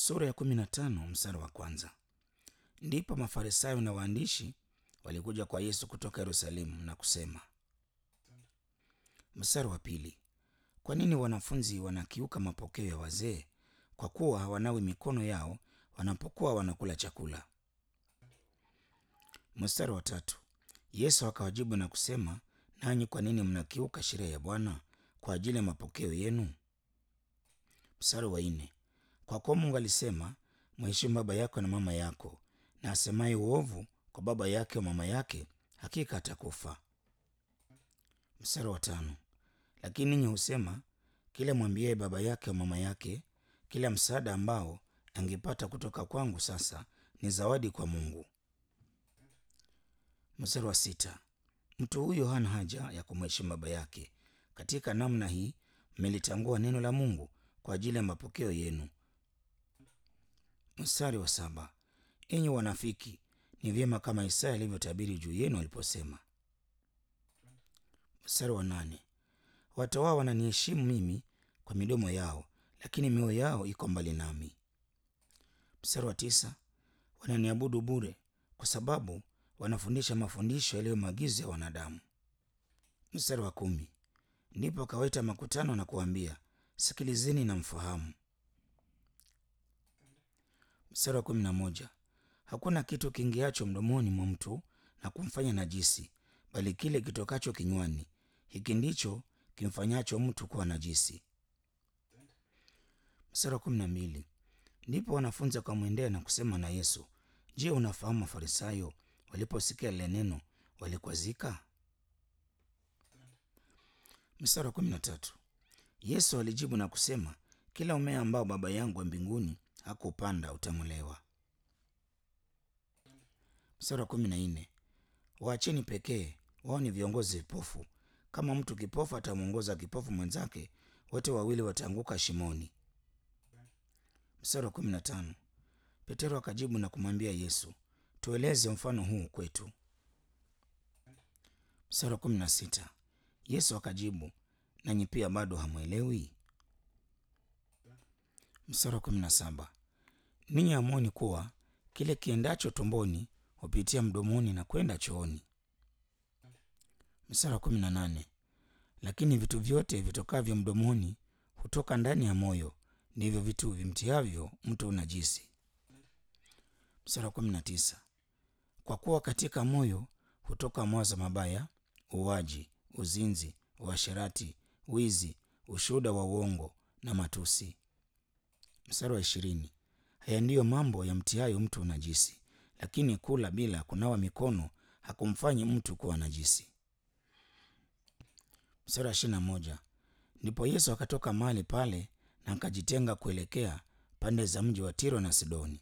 Sura ya kumi na tano mstari wa kwanza. Ndipo Mafarisayo na waandishi walikuja kwa Yesu kutoka Yerusalemu na kusema. Mstari wa pili. Kwa nini wanafunzi wanakiuka mapokeo ya wazee kwa kuwa hawanawi mikono yao wanapokuwa wanakula chakula? Mstari wa tatu. Yesu akawajibu na kusema, nanyi kwa nini mnakiuka sheria ya Bwana kwa ajili ya mapokeo yenu? Mstari wa nne. Kwa kuwa Mungu alisema, mheshimu baba yako na mama yako, na asemaye uovu kwa baba yake au mama yake hakika atakufa. Mstari wa tano. Lakini ninyi husema, kila mwambiaye baba yake au mama yake, kila msaada ambao angepata kutoka kwangu sasa ni zawadi kwa Mungu. Mstari wa sita. Mtu huyo hana haja ya kumheshimu baba yake. Katika namna hii mmelitangua neno la Mungu kwa ajili ya mapokeo yenu. Mstari wa saba. Enyi wanafiki, ni vyema kama Isaya alivyotabiri juu yenu aliposema. Mstari wa nane. Watu wao wananiheshimu mimi kwa midomo yao, lakini mioyo yao iko mbali nami. Mstari wa tisa. Wananiabudu bure kwa sababu wanafundisha mafundisho yaliyo maagizo ya wanadamu. Mstari wa kumi. Ndipo akawaita makutano na kuambia, sikilizeni na mfahamu. Mstari wa kumi na moja. Hakuna kitu kiingiacho mdomoni mwa mtu na kumfanya najisi, bali kile kitokacho kinywani, hiki ndicho kimfanyacho mtu kuwa najisi. Mstari wa kumi na mbili. Ndipo wanafunzi wakamwendea na kusema na Yesu, Je, unafahamu Mafarisayo waliposikia lile neno walikwazika? Mstari wa kumi na tatu. Yesu alijibu na kusema, kila mmea ambao Baba yangu wa mbinguni hakupanda utang'olewa. Mstari wa kumi na nne. Waacheni pekee, wao ni viongozi vipofu. Kama mtu kipofu atamwongoza kipofu mwenzake, wote wawili wataanguka shimoni. Mstari wa kumi na tano. Petero akajibu na kumwambia Yesu, tueleze mfano huu kwetu. Mstari wa kumi na sita. Yesu akajibu, nanyi pia bado hamwelewi? Mstari wa kumi na saba. Ninyi hamwoni kuwa kile kiendacho tumboni hupitia mdomoni na kwenda chooni? Mstari wa kumi na nane. Lakini vitu vyote vitokavyo mdomoni hutoka ndani ya moyo, ndivyo vitu vimtiavyo mtu unajisi. Mstari wa kumi na tisa. Kwa kuwa katika moyo hutoka mawazo mabaya, uwaji, uzinzi, uasherati, wizi, ushuhuda wa uongo na matusi. Mstari wa ishirini. Haya ndiyo mambo yamtiayo mtu unajisi, lakini kula bila kunawa mikono hakumfanyi mtu kuwa najisi. Mstari wa ishirini na moja. Ndipo Yesu akatoka mahali pale na akajitenga kuelekea pande za mji wa Tiro na Sidoni.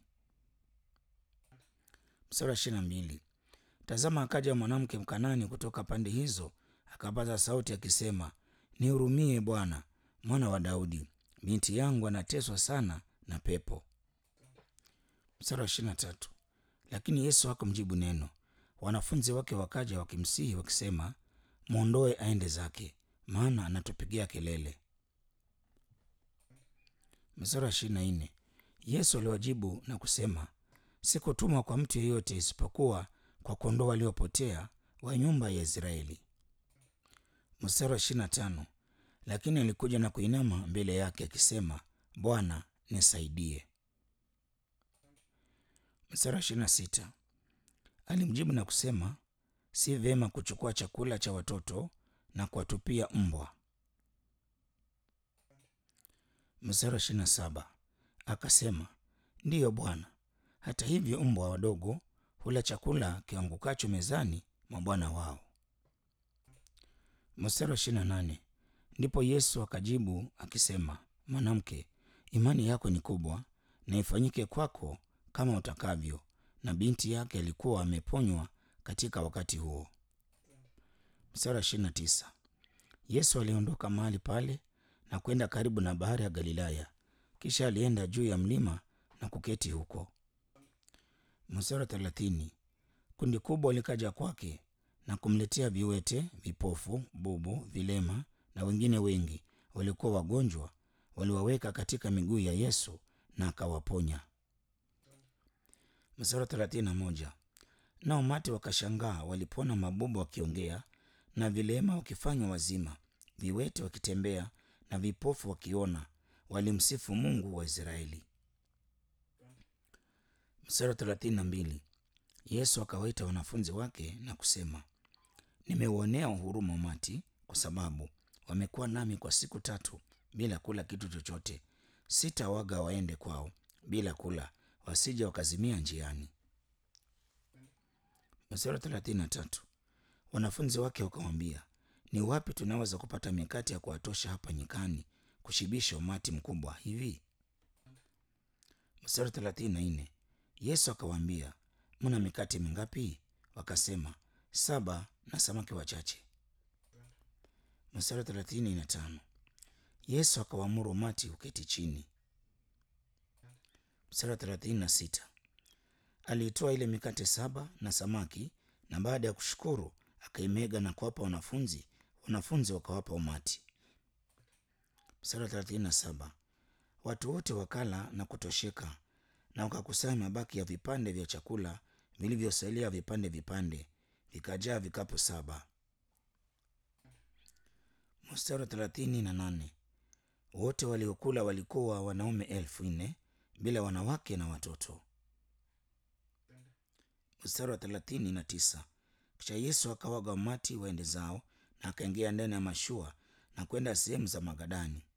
Mstari wa ishirini na mbili. Tazama, akaja mwanamke Mkanani kutoka pande hizo, akapaza sauti akisema, nihurumie Bwana, mwana wa Daudi, binti yangu anateswa sana na pepo. Mstari wa ishirini na tatu. Lakini Yesu hakumjibu neno. Wanafunzi wake wakaja wakimsihi wakisema, mwondoe aende zake, maana anatupigia kelele. Mstari wa ishirini na nne. Yesu aliwajibu na kusema, sikutumwa kwa mtu yeyote isipokuwa kwa kondoo waliopotea wa nyumba ya Israeli. Mstari wa ishirini na tano. Lakini alikuja na kuinama mbele yake akisema, Bwana nisaidie. Mstari wa ishirini na sita. Alimjibu na kusema, si vyema kuchukua chakula cha watoto na kuwatupia mbwa. Mstari wa ishirini na saba. Akasema, ndiyo Bwana, hata hivyo mbwa wadogo hula chakula kiangukacho mezani mwa bwana wao. Mstari wa ishirini na nane. Ndipo Yesu akajibu akisema, mwanamke, imani yako ni kubwa, na ifanyike kwako kama utakavyo. Na binti yake alikuwa ameponywa katika wakati huo. Mstari wa ishirini na tisa. Yesu aliondoka mahali pale na kwenda karibu na bahari ya Galilaya, kisha alienda juu ya mlima na kuketi huko. Mstari wa thelathini. Kundi kubwa likaja kwake na kumletea viwete, vipofu, bubu, vilema na wengine wengi walikuwa wagonjwa, waliwaweka katika miguu ya Yesu na akawaponya. Mstari wa thelathini na moja. Nao umati wakashangaa walipoona mabubu wakiongea na vilema wakifanywa wazima, viwete wakitembea na vipofu wakiona, walimsifu Mungu wa Israeli. Mstari wa thelathini na mbili. Yesu akawaita wanafunzi wake na kusema, nimeuonea huruma umati kwa sababu wamekuwa nami kwa siku tatu bila kula kitu chochote. Sitawaga waende kwao bila kula, wasije wakazimia njiani. Mstari wa thelathini na tatu. Wanafunzi wake wakamwambia, ni wapi tunaweza kupata mikate ya kuwatosha hapa nyikani kushibisha umati mkubwa hivi? Mstari wa thelathini na nne. Yesu akawaambia, mna mikate mingapi? Wakasema, saba na samaki wachache. Mstari wa thelathini na tano. Yesu akawaamuru umati uketi chini. Mstari wa thelathini na sita. Aliitoa ile mikate saba na samaki, na baada ya kushukuru akaimega na kuwapa wanafunzi, wanafunzi wakawapa umati. Mstari wa thelathini na saba. Watu wote wakala na kutosheka, na wakakusanya mabaki ya vipande vya chakula vilivyosalia vipande vipande, vikajaa vikapu saba. Mstari wa thelathini na nane. Wote waliokula walikuwa wanaume elfu nne bila wanawake na watoto. Mstari wa thelathini na tisa. Kisha Yesu akawaga umati waende zao, na akaingia ndani ya mashua na kwenda sehemu za Magadani.